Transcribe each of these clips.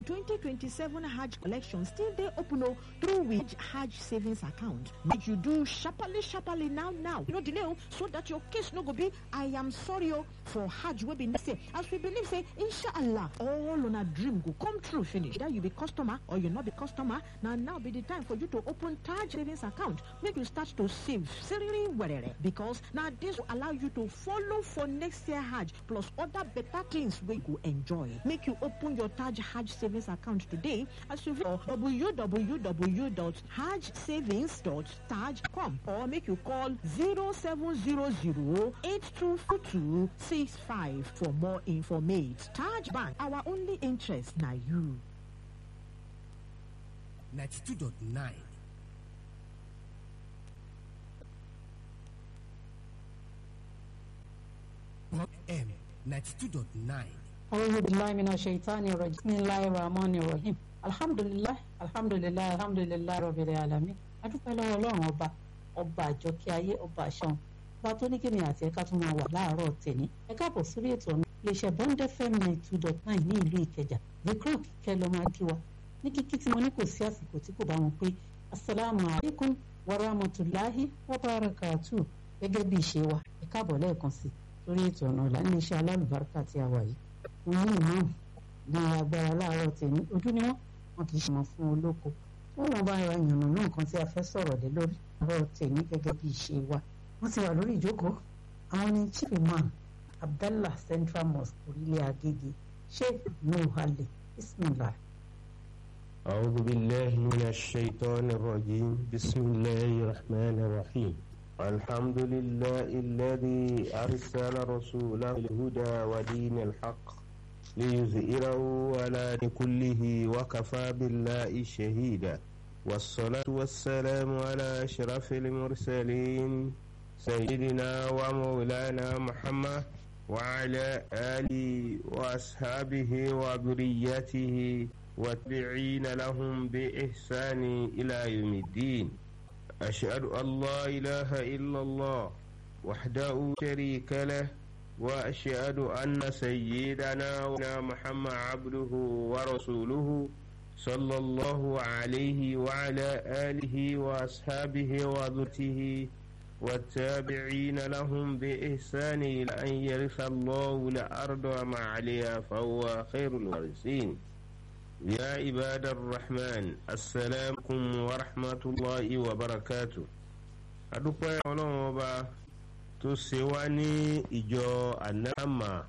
2027 Hajj collection still dey open o through which Hajj savings account. Make you do sharparly sharparly now now. You no delay o so that your case no go be I am sorry o for Hajj wey be next year. As we believe say inshallah all una dream go come true finish. Either you be customer or you no be customer na now be the time for you to open Taj savings account make you start to save seriously werere because na this go allow you to follow for next year Hajj plus other better things wey you go enjoy. Make you open your Taj Hajj savings account today as you visit www.hajsavings.taj.com or make you call 0700-824265 for more information. Taj Bank, our only interest na you. 92.9 Pop M 92.9 أعوذ بالله من الشيطان الرجيم بسم الله الرحمن الرحيم الحمد لله الحمد لله الحمد لله رب العالمين adúpẹ́ lọ́wọ́ ọlọ́run ọba ọba àjọkẹ́ ayé ọba àṣàn ọba tó ní kí ni àti ẹ̀ka tó máa wà láàárọ̀ tẹ̀ní ẹ káàbọ̀ sórí ètò ọ̀nà iléeṣẹ́ bond fm nine two dot nine ní ìlú ìkẹjà vikram kíkẹ́ ló máa kí wa ní kíkí tí mo ní kò sí àsìkò tí kò bá wọn pé asalaamu alaykum wa rahmatulahi wa barakatu gẹ́gẹ́ bí ìṣe wa ẹ káàbọ̀ lẹ́ẹ̀kan sí sórí ètò ọ̀nà ọ̀la ní iṣẹ́ alálùbáríkà tí a wà yìí wọn ní ìmáàmù ní agbára láàárọ̀ tèmi ojú ni wọn wọn kì í ṣe mọ fún olóko wọn wọn bá ra ìyànnà náà kan tí a fẹ́ sọ̀rọ̀ lé lórí àárọ̀ tèmi gẹ́gẹ́ bí ìṣe wa wọn ti wà lórí ìjókòó àwọn ní chief imam abdallah central mosque orílẹ̀ agége sheikh nuhale bismillah. أعوذ بالله من الشيطان الرجيم بسم الله الرحمن الرحيم الحمد لله الذي أرسل رسوله الهدى ودين الحق ليظهره على كله وكفى بالله شهيدا والصلاة والسلام على أشرف المرسلين سيدنا ومولانا محمد وعلى آله وأصحابه وذريته والتابعين لهم بإحسان إلى يوم الدين أشهد أن لا إله إلا الله وحده شريك له وأشهد أن سيدنا محمد عبده ورسوله صلى الله عليه وعلى آله وأصحابه وذرته والتابعين لهم بإحسان إلى أن يرث الله الأرض وما عليها فهو خير الوارثين يا عباد الرحمن السلام عليكم ورحمة الله وبركاته adúpẹ́ ọlọ́run ọba tó ṣe wá ní ìjọ anama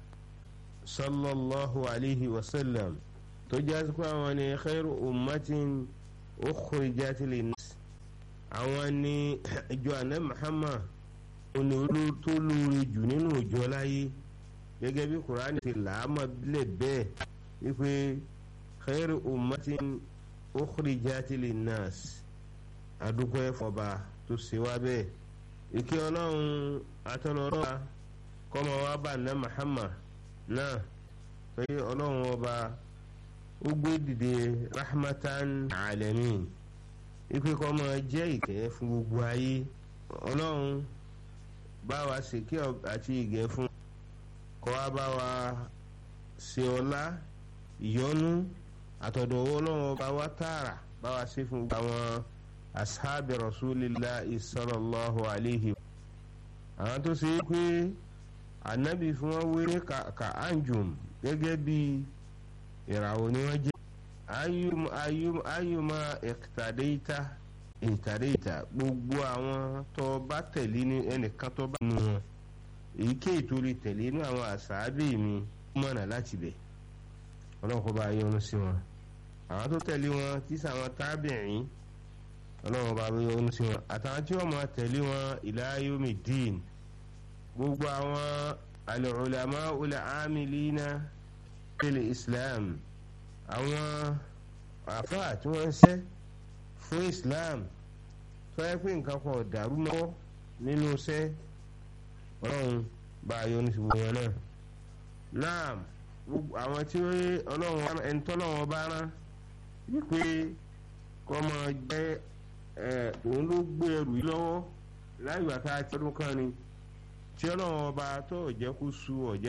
sallallahu alayhi wa sallam tó jásí pé àwọn ni khairu ummatin ukhrijat linnas àwọn ni ìjọ anama muhammad òní olú tó lóore jù nínú ìjọ láyé gẹ́gẹ́ bí kuraani ti làámà bílẹ̀ bẹ́ẹ̀ wípé khairu ummatin ukhrijat linnas adúpẹ́ fọba tó ṣe wá bẹ́ẹ̀ ìkí ọlọ́run atọ́lọ́rọ́ kọ́mọ wa bá ná Muhammad náà pé ọlọ́run ọba ó gbé dìde rahmatan alamin ipe kọ́mọ jẹ́ ìkẹ́ fún gbogbo ayé ọlọ́run bá wa ṣèké àti ìgẹ̀ fún kọ́ wa bá wa ṣe ọlá ìyọ́nú àtọ̀dọ̀ ọlọ́run ọba wa tààrà bá wa ṣe fún àwọn ashabi rasulillah sallallahu alayhi àwọn tó ṣe é pé ànábì fún wọn wéré ka anjum gẹ́gẹ́ bí ìràwọ̀ ni wọ́n jẹ́ ayum ayum ayuma ìtàdéta ìtàdéta gbogbo àwọn tó bá tẹ̀lé ní ẹnìkan tó bá nù wọn èyíkéyìí tó lè tẹ̀lé ní àwọn àṣàbí mi mọ̀nà láti bẹ̀ ọlọ́run kó bá yọ́nú sí wọn àwọn tó tẹ̀lé wọn tí sàwọn tábìrín ọlọ́run bá wí ohun sí wọn àtàwọn tí wọ́n máa tẹ̀lé wọn ila yomi din gbogbo àwọn al-ulama ul-amilina fil islam àwọn àfáà tí wọ́n ń ṣe fún islam tó yẹ pé nǹkan kan dàrú mọ́ nínú iṣẹ́ ọlọ́run bá yọ ní ṣubú wọn náà náà àwọn tí ọlọ́run ẹni tọ́lọ́run bá rán wípé kọ́ máa jẹ́ òun ló gbé ẹrù yìí lọ́wọ́ láì gbà tá a ti ọdún kan ni tí ọlọ́run ọba tó jẹ́ kó su ọ̀jẹ́